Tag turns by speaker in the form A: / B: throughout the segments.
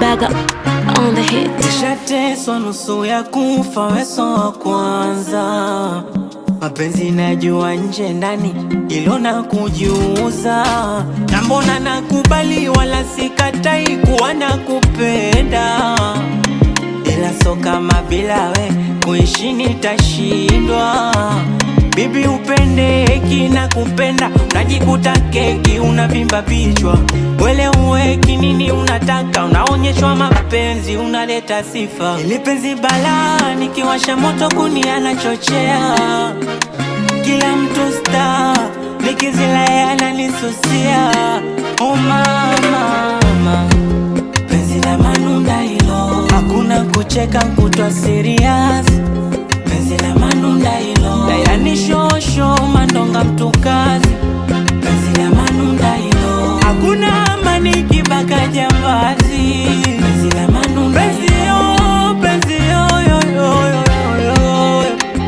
A: Baga on the hit.
B: Nishateswa nusu ya kufa, weso wa kwanza. Mapenzi najua nje ndani, ilo na kujiuza. Na mbona nakubali, wala sikatai kuwa nakupenda, ila so kama bila we kuishi nitashindwa. Bibi upendeki na kupenda, unajikuta keki unavimba vichwa. Wele uweki nini unataka, unaonyeshwa mapenzi, unaleta sifa. Ili penzi balaa, nikiwasha moto kuni anachochea. Kila mtu star, nikizila yeye ananisusia. Oh mama, mama. Penzi la manunda hilo, hakuna kucheka kutwa serious. Penzi la manunda hilo, dayani shosho mandonga mtukazi. Penzi la manunda hilo, hakuna amani kibaka jambazi. Penzi la manunda penzi yo, penzi yo, yo, yo, yo, yo, yo.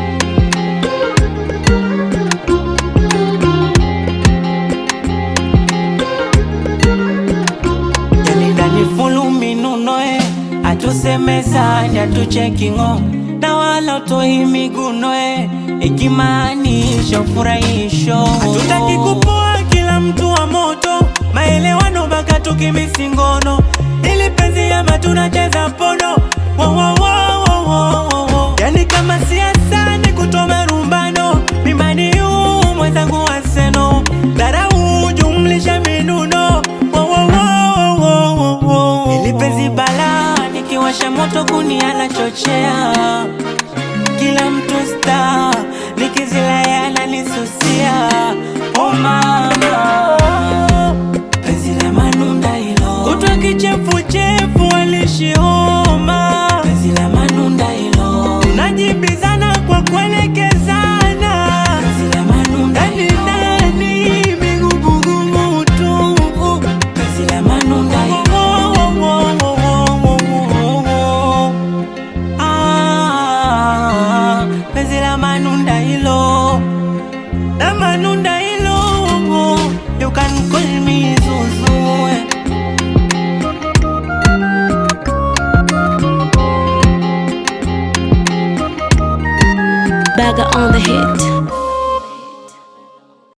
B: Yani ndani fulu minunoe atusemezani atuchekingo na wala utoi migunoe ikimaanisha ufurahisho hatutaki kupoa kila mtu wa moto maelewano baka tukimisingono ili penzi ama tunacheza pono wo, wo, wo, wo, wo, wo, wo. yani kama siasa ni kutoa rumbano mimani yu mwenzangu waseno dharau jumlisha minuno wo, wo, wo, wo, wo, wo, wo. ili penzi balaa nikiwasha moto kuni anachochea kila mtu star nikizila yeye ananisusia oh mama penzi la manunda hilo kutwa kichefuchefu alishioma penzi la manunda hilo tunajibizana kwa kuelekezana penzi la manunda ndani ndani migugumu tu penzi la manunda hilo Ah, penzi la manunda hilo la manunda hilo you can call me Zuzu
A: Baga on the hit.